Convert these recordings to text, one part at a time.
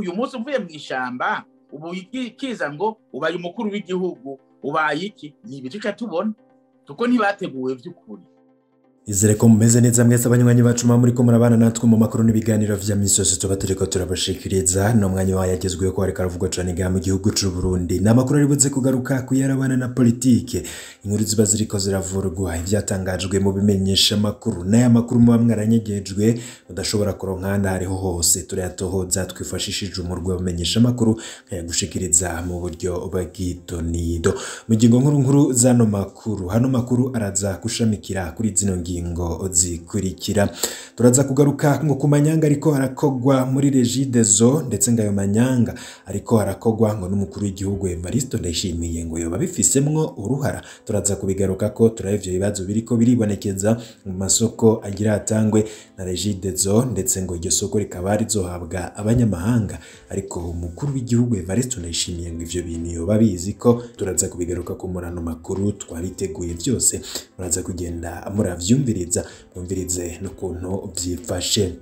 uyu munsi uvuye mu ishamba ubu kiza ngo ubaye umukuru w'igihugu ubaye iki ni ibiti uca tubona kuko ntibateguwe by'ukuri izere ko mumeze neza mwese abanywanyi bacu muba muriko murabana natwe mu makuru n'ibiganiro vya misi yose tuba turiko turabashikiriza no mwanya wayo agezweho ko hariko aravugwa cane ngaha mu gihugu c'u Burundi ni amakuru aribuze kugaruka kuyarabana na politike inkuru ziba ziriko ziravurwa ivyatangajwe mu bimenyesha makuru n'aya makuru muba mwaranyegejwe udashobora kuronka ahandi hariho hose turayatohoza twifashishije umurwi w'abamenyesha makuru nkayagushikiriza mu buryo bw'itonido mu ngingo nkuru nkuru zano makuru hano makuru araza gushamikira kuri zino ngingo ngingo zikurikira turaza kugaruka ngo ku manyanga ariko harakogwa muri regidezo ndetse ngo ayo manyanga ariko harakogwa ngo n'umukuru w'igihugu Evariste Ndayishimiye ngo yoba bifisemwo uruhara turaza kubigaruka ko turaba ivyo bibazo biriko biribonekeza mu masoko agira atangwe na regidezo ndetse ngo iryo soko rikaba rizohabwa abanyamahanga ariko umukuru w'igihugu Evariste Ndayishimiye ngo ivyo bintu yoba bizi ko turaza kubigaruka ku murano makuru twabiteguye byose muraza kugenda muravyumva mwumviriza mwumvirize n'ukuntu byifashe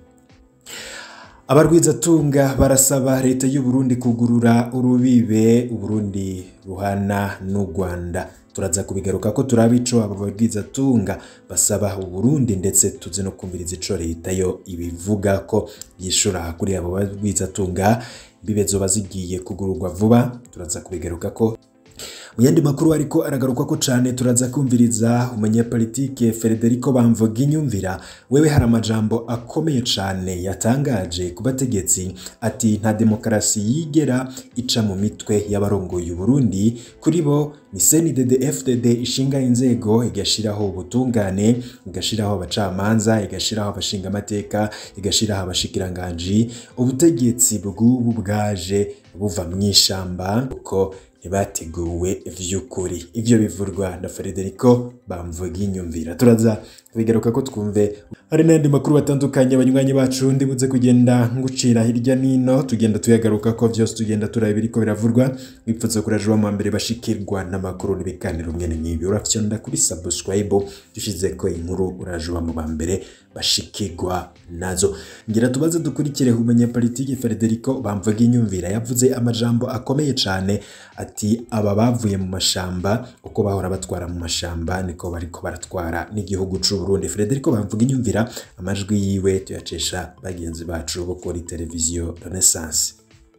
abarwizatunga barasaba leta y'u Burundi kugurura urubibe uburundi ruhana n'u Rwanda turaza kubigaruka ko turaba ico aba barwizatunga basaba uburundi ndetse tuzi no kumviriza ico leta yo ibivuga ko yishura kuri abo barwizatunga imbibe zoba zigiye kugururwa vuba turaza kubigaruka ko mu yandi makuru ariko aragaruka ko cyane turaza kumviriza umunyapolitike Federico Bamvuga inyumvira wewe hari amajambo akomeye cyane yatangaje ku bategetsi ati nta demokarasi yigera ica mu mitwe y'abarongoye Burundi kuri bo ni CNDD FDD ishinga inzego igashiraho ubutungane igashiraho abacamanza igashiraho abashinga amateka igashiraho abashikiranganji ubutegetsi bw'ubu bwaje buva mu ishamba uko ntibateguwe vy'ukuri ivyo bivurwa na Federico bamvuga inyumvira turaza kubigaruka ko twumve hari n'andi makuru batandukanye abanywanyi bacu ndibuze kugenda ngucira hirya nino tugenda tuyagaruka ko vyose tugenda turaba biriko biravurwa bipfutse kuraje wa mbere bashikirwa n'amakuru n'ibiganiro mwene nk'ibi urafyonda kuri subscribe dushize ko inkuru uraje wa mu bambere bashikirwa nazo ngira tubaze dukurikire umunyapolitiki Federico bamvuga inyumvira yavuze amajambo akomeye cyane ati aba bavuye mu mashamba uko bahora batwara mu mashamba niko bariko baratwara n'igihugu c'u Burundi Federico bamvuga inyumvira amajwi yiwe tuyacesha bagenzi bacu bo kuri televiziyo Renaissance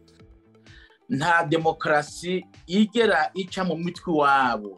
nta demokarasi igera ica mu mitwe wabo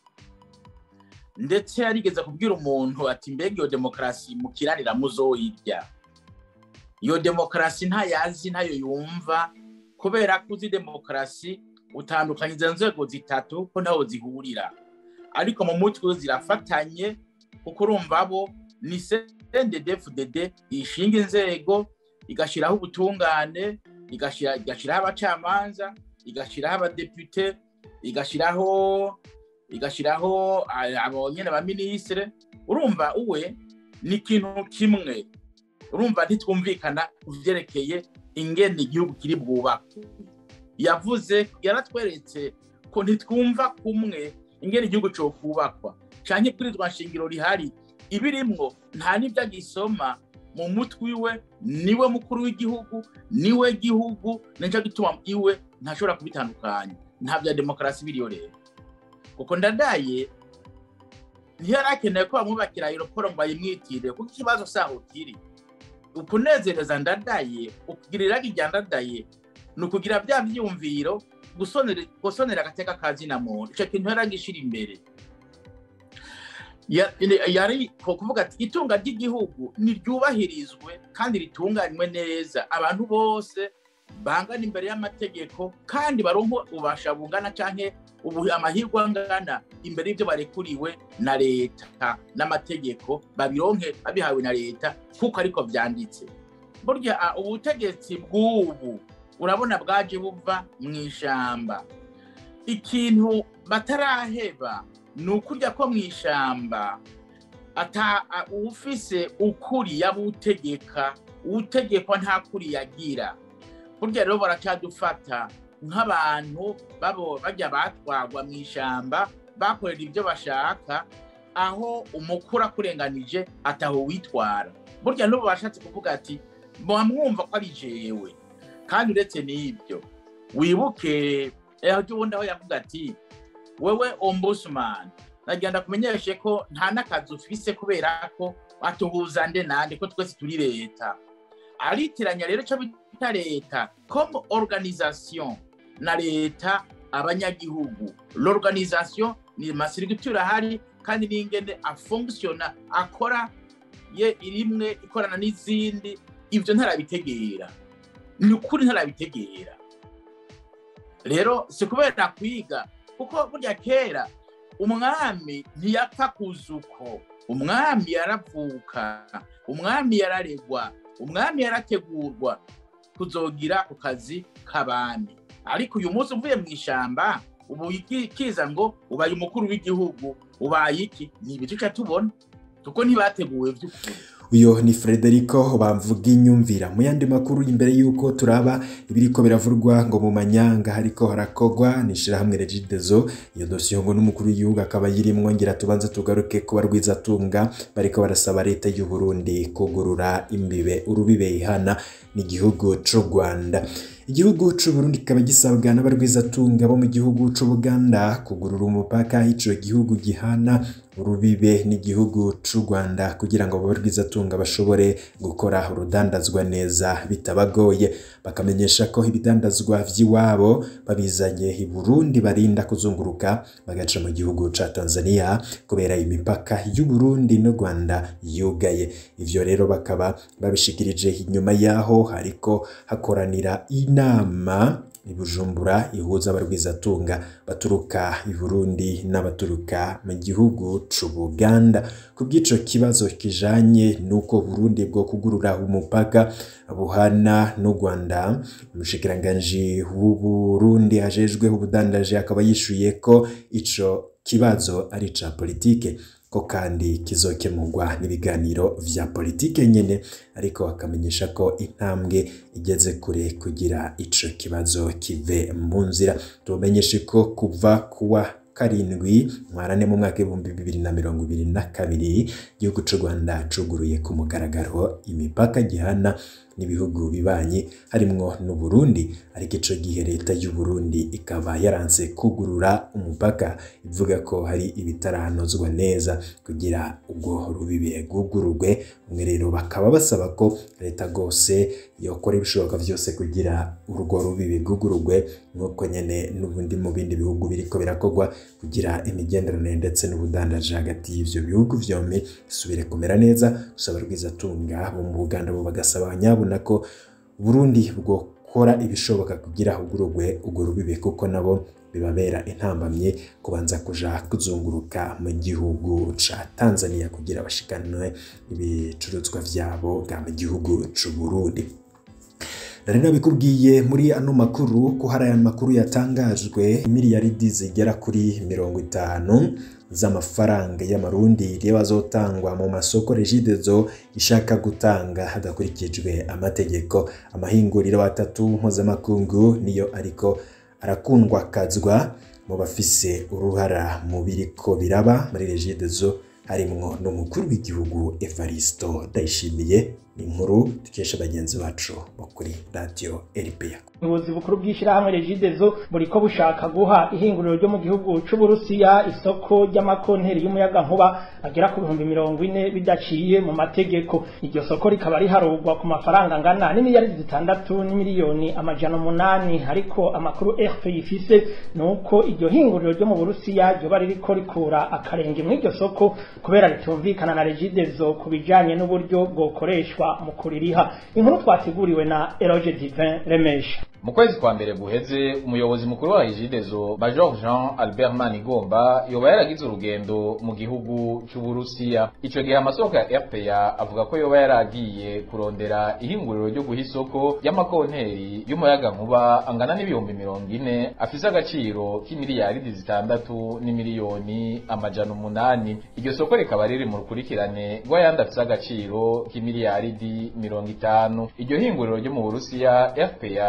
ndetse yarigeze kubwira umuntu ati mbega iyo demokarasi mukiranira muzoyirya iyo demokarasi ntayazi ntayo yumva kubera ko uzi demokarasi utandukanye izo nzego zitatu ko ntaho zihurira ariko mu mutwe zirafatanye kuko urumva bo ni CNDD-FDD ishinga inzego igashyiraho ubutungane igashyiraho abacamanza igashyiraho abadepite igashyiraho igashyiraho abonyene ba minisitiri urumva uwe ni ikintu kimwe urumva ntitwumvikana ku byerekeye ingene igihugu kiri bwubakwe yavuze yaratweretse ko ntitwumva kumwe ingene igihugu cyo kubakwa cyane kuri rwa shingiro rihari ibirimwo nta n'ibyo agisoma mu mutwe iwe niwe mukuru w'igihugu niwe gihugu nicyo gituma iwe ntashobora kubitandukanya nta bya demokarasi biriyo rero kuko ndadaye ntiyari akeneye ko bamwubakira aeroporo ngo bayimwitire kuko ikibazo saho kiri ukunezereza ndadaye ukugirira irya ndadaye ni ukugira bya byiyumviro gusonera agateka ka zina muntu icyo kintu yari agishira imbere yari kuvuga ati itunga ry'igihugu niryubahirizwe kandi ritunganywe neza abantu bose bangana imbere y'amategeko kandi baronko ubasha bungana cyangwa ubu amahirwe angana imbere y'ibyo barekuriwe na leta n'amategeko babironke babihawe na leta kuko ariko byanditse burya ubutegetsi bw'ubu urabona bwaje buva mu ishyamba ikintu bataraheba ni ukurya ko mu ishyamba ufise ukuri yabutegeka utegekwa nta kuri yagira burya rero baracyadufata nk'abantu bajya batwagwa mu ishyamba bakorera ibyo bashaka aho umukuru akurenganije ataho witwara burya n'ubu bashatse kuvuga ati mwumva ko ari jewe kandi uretse n'ibyo wibuke eho ubundi aho yavuga ati wewe ombudsman nagenda kumenyeshe ko nta n'akazi ufise kubera ko atuhuza nde nande ko twese turi leta aritiranya rero icyo bita leta comme organisation na leta abanyagihugu l'organisation ni masirigitura ahari kandi n'ingene afonctiona akora ye irimwe ikorana n'izindi ibyo ntarabitegera ni ukuri ntarabitegera rero si kubera kwiga kuko burya kera umwami ntiyapfa kuzuko umwami yaravuka umwami yararegwa umwami yarategurwa kuzogira ku kazi k'abami ariko uyu munsi uvuye mu ishyamba ubu kiza ngo ubaye umukuru w'igihugu ubaye iki ni ibice tubona kuko ntibateguwe by'ukuri uyo ni Frederico bamvuga inyumvira mu yandi makuru imbere y'uko turaba ibiriko biravurwa ngo mu manyanga hariko harakogwa nishirahamwe Regidezo iyo dosiyo ngo n'umukuru w'igihugu akaba yirimwo ngira tubanze tugaruke kuba rwizatunga bariko barasaba leta y'u Burundi kugurura imbibe urubibe ihana n'igihugu c'u Rwanda igihugu c'u Burundi kikaba gisabwa n'abarwizatunga bo mu gihugu c'u Buganda kugurura umupaka ico gihugu gihana urubibe n'igihugu c'u Rwanda kugira ngo abarwizatunga bashobore gukora urudandazwa neza bitabagoye bakamenyesha ko ibidandazwa vy'iwabo babizanye i Burundi barinda kuzunguruka bagaca mu gihugu ca Tanzania kubera imipaka y'u Burundi n'u Rwanda yugaye ivyo rero bakaba babishikirije inyuma yaho hariko hakoranira inama i Bujumbura ihuza abarwizatunga baturuka i Burundi n'abaturuka mu gihugu c'u Buganda ku bw'ico kibazo kijanye n'uko Burundi bwo kugurura umupaka buhana n'u Rwanda umushikiranganji w'u Burundi ajejwe ubudandaje akaba yishuye ko ico kibazo ari ca politike ko kandi kizokemurwa n'ibiganiro vya politike nyene ariko akamenyesha ko intambwe igeze kure kugira ico kibazo kive mu nzira tumenyeshe ko kuva kuwa karindwi mwarane mu mwaka w'ibihumbi bibiri na mirongo ibiri na kabiri igihugu c'u Rwanda cuguruye ku mugaragaro imipaka gihana n'ibihugu bibanyi harimwo n'u Burundi ariko ico gihe leta y'u Burundi ikaba yaranse kugurura umupaka ivuga ko hari ibitarahanozwa neza kugira ubwo rubibe rwugururwe umwe rero bakaba basaba ko leta rwose yokora ibishoboka vyose kugira urwo rubibe rwugururwe nk'uko nyene n'ubundi mu bindi bihugu biriko birakorwa kugira imigenderanire ndetse n'ubudandaji hagati y'ivyo bihugu vyombi bisubire kumera neza gusaba rwizatunga bo mu Buganda bo bagasaba nyabuna ko Burundi bwokora ibishoboka kugira ugurugwe urwo rubibe kuko nabo bibabera intambamye kubanza kuja kuzunguruka mu gihugu ca Tanzania kugira bashikanwe ibicuruzwa vyabo bwa mu gihugu c'u Burundi nari nabikubwiye muri ano makuru ko hari aya makuru yatangajwe miliyaridi zigera kuri mirongo itanu z'amafaranga y'amarundi rero azotangwa mu masoko regidezo ishaka gutanga hadakurikijwe amategeko amahinguriro atatu mpuzamakungu niyo ariko arakundwa kazwa mu bafise uruhara mu biriko biraba muri regidezo harimwo n'umukuru w'igihugu Evaristo Ndayishimiye ni inkuru dukesha bagenzi bacu bo kuri radio RPA ubuyobozi bukuru bw'ishyirahamwe regidezo buriko bushaka guha ihinguriro ryo mu gihugu c'uburusiya isoko ry'amakonteri y'umuyagankuba agera ku bihumbi mirongo ine bidaciye mu mategeko iryo soko rikaba riharurwa ku mafaranga angana n'imiliyaridi zitandatu n'imiliyoni amajana umunani ariko amakuru rp ifise ni uko iryo hinguriro ryo mu burusiya ryoba ririko rikura akarenge muri iryo soko kubera ritumvikana na regidezo ku bijanye n'uburyo bwokoreshwa mu kuririha inkuru twateguriwe na eroge divin remesha mu kwezi kwa mbere guheze umuyobozi mukuru wa Regideso Major Jean Albert Manigomba yoba yaragize urugendo mu gihugu c'Uburusiya ico gihe amasoko ya RPA avuga ko yoba yaragiye kurondera ihinguriro ryo guha isoko y'amakonteri y'umuyaga nkuba angana n'ibihumbi mirongo ine afise agaciro k'imiliyaridi zitandatu n'imiliyoni amajana umunani iryo soko rikaba riri mu rukurikirane rw'ayandi afise agaciro k'imiliyaridi mirongo itanu iryo hinguriro ryo mu Burusiya RPA ikaba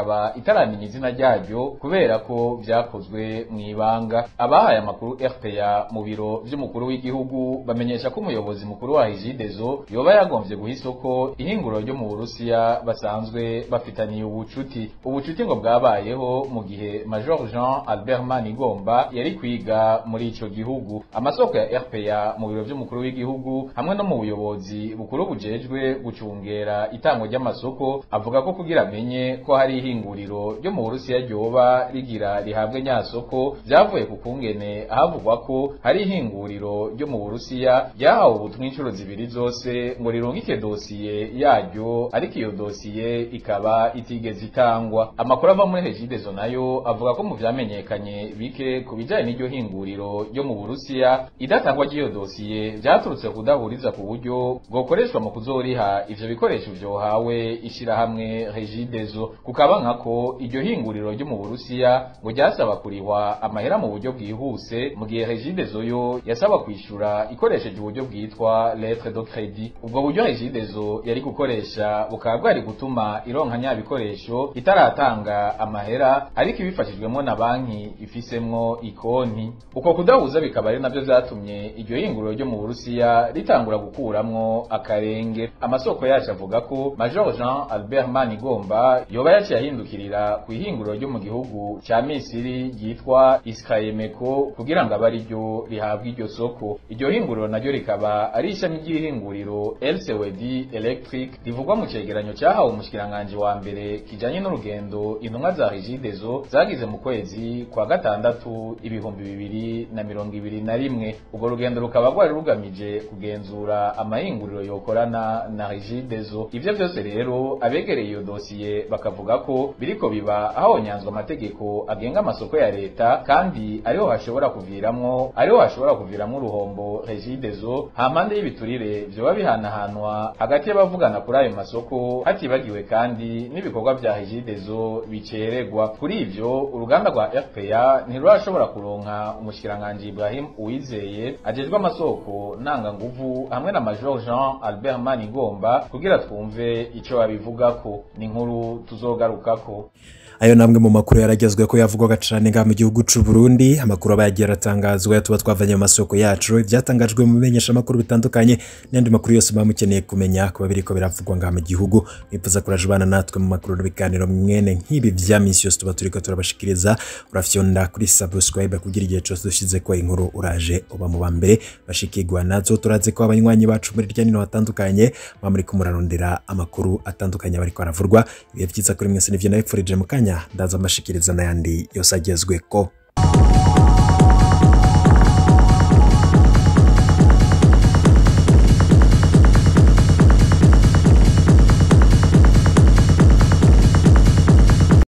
ikaba itaramenya izina ryaryo kubera ko vyakozwe mu ibanga abahaye amakuru RPA mu biro vy'umukuru w'igihugu bamenyesha ko umuyobozi mukuru wa Hijidezo yoba yagombye guha isoko ihinguro ryo mu Burusiya basanzwe bafitaniye ubucuti ubucuti ngo bwabayeho mu gihe Major Jean Albert Manigomba yari kwiga muri ico gihugu amasoko ya RPA mu biro vy'umukuru w'igihugu hamwe no mu buyobozi bukuru bujejwe gucungera itangwa ry'amasoko avuga ko kugira amenye ko hari ihinguriro ryo mu Burusiya ryoba rigira rihabwe nyasoko vyavuye ku kungene ahavugwa ko hari ihinguriro ryo mu Burusiya ryahawe ubutumwa inshuro zibiri zose ngo rirungike dosiye yaryo ariko iyo dosiye ikaba itigeze itangwa amakuru ava muri Regideso nayo avuga ko mu vyamenyekanye bike ku bijanye n'iryo hinguriro ryo mu Burusiya idatangwa ry'iyo dosiye vyaturutse kudahuriza ku buryo bwokoreshwa mu kuzoriha ivyo bikoresho vyohawe ishirahamwe Regideso kukaba nkako iryo hinguriro ryo mu Burusiya ngo ryasaba kurihwa amahera mu buryo bwihuse mu gihe Regideso yo yasaba kwishura ikoresheje uburyo bwitwa lettre de crédit ubwo buryo Regideso yari gukoresha bukaba bwari gutuma ironka nya bikoresho itaratanga amahera ariko ibifashijwemo na banki ifisemwo ikonti uko kudahuza bikaba ari navyo vyatumye iryo hinguriro ryo mu Burusiya ritangura gukuramwo akarenge amasoko yacu avuga ko Major Jean Albert Manigomba yoba yaciye ahindukirira ku ihinguriro ryo mu gihugu ca Misiri ryitwa Iskayemeko kugira ngo abe ari ryo rihabwa iryo soko iryo hinguriro naryo rikaba ari ishami ry'ihinguriro LCWD Electric rivugwa mu cegeranyo cahawe umushikiranganje wa mbere kijanye n'urugendo intumwa za Regideso zagize mu kwezi kwa gatandatu ibihumbi bibiri na mirongo ibiri na rimwe urwo rugendo rukaba rwari rugamije kugenzura amahinguriro yokorana na Regideso ivyo vyose rero abegereye iyo dosiye bakavuga ko biriko biba hahonyanzwe amategeko agenga amasoko ya leta kandi ariho hashobora kuviramwo ariho hashobora kuviramwo uruhombo Regideso hampande y'ibiturire vyoba bihanahanwa hagati y'abavugana kuri ayo masoko hatibagiwe kandi n'ibikorwa vya Regideso biceregwa kuri ivyo uruganda rwa RPA ntirurashobora kuronka umushikiranganje Ibrahim Uwizeye ajejwe amasoko nanga nguvu hamwe na Major Jean Albert Manigomba kugira twumve ico babivugako ni inkuru tuzogarukako ayo namwe mu makuru yaragezwe ko yavugwaga cyane ngaha mu gihugu c'u Burundi amakuru aba yagiye aratangazwa tuba twavanye mu masoko yacu ibyatangajwe mu bimenyesha amakuru bitandukanye n'andi makuru yose muba mukeneye kumenya kuba biriko biravugwa ngaha mu gihugu mwifuza kurajubana natwe mu makuru n'ibiganiro mwene nk'ibi vya misi yose tuba turiko turabashikiriza urafyonda kuri subscribe kugira igihe cose dushize ko inkuru uraje uba mu ba mbere bashikirwa nazo turaze ko abanywanyi bacu muri rya nino hatandukanye baba muri kumurarondera amakuru atandukanye bariko baravurwa ibihe vyiza kuri mwese nivyo nabipfurije mu kanya ndaza mbashikiriza n'ayandi yose agezweko